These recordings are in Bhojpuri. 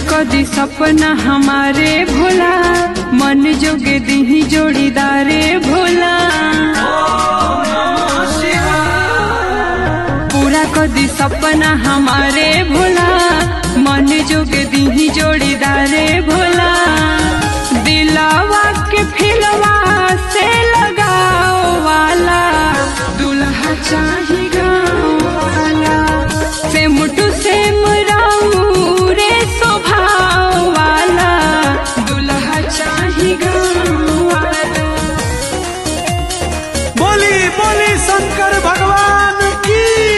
कदी सपना हमारे भोला मन जोगे दीही जोड़ीदारे भोला पूरा कदी सपना हमारे भोला मन जोगे दीही जोड़ीदारे भोला दिलावा के फिलवा से लगाओ वाला दुल्हा चाही गाँव वाला से मुटु से मुराऊ रे स्वभाव वाला दुल्हा चाही गाँव वाला बोली बोली शंकर भगवान की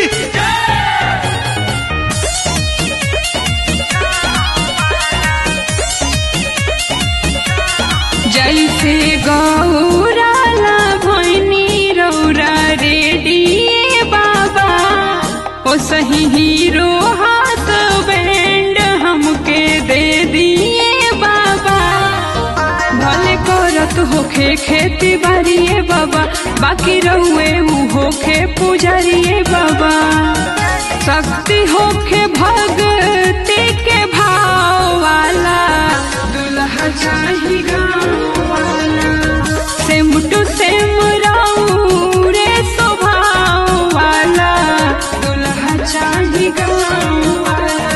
जैसे गौराला भैनी रौरा रेडिए बाबा ओ सही हीरो हाथ बैंड हमके दे दिए बाबा भले करत होखे खेती बाड़िए बाबा बाकी रहुए ऊ होखे पुजारिए बाबा शक्ति होखे भक्ति के भाव वाला दुल्हा चाही गाँव वाला से मुटु से मुराऊ रे स्वभाव वाला दुल्हा चाही गाँव वाला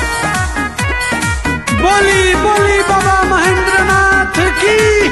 बोली बोली बाबा महेंद्र नाथ की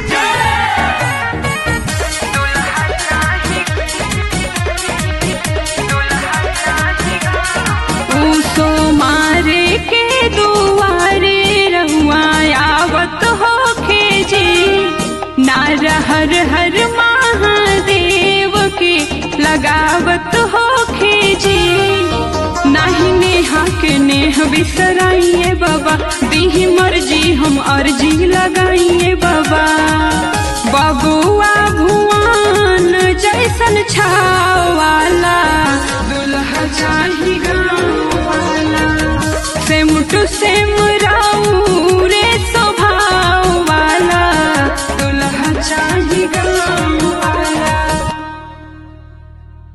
उसो मारे के दुआरे रहुआ आवत हो जी नार हर हर महादेव के लगावत हो जी नाही नेहा के नेह बिसराइए बाबा दीही मर्जी हम अर्जी लगाइए बाबा बबुआ भुआन जैसन छाव वाला दुल्हा चाही गाँव वाला से मुटु से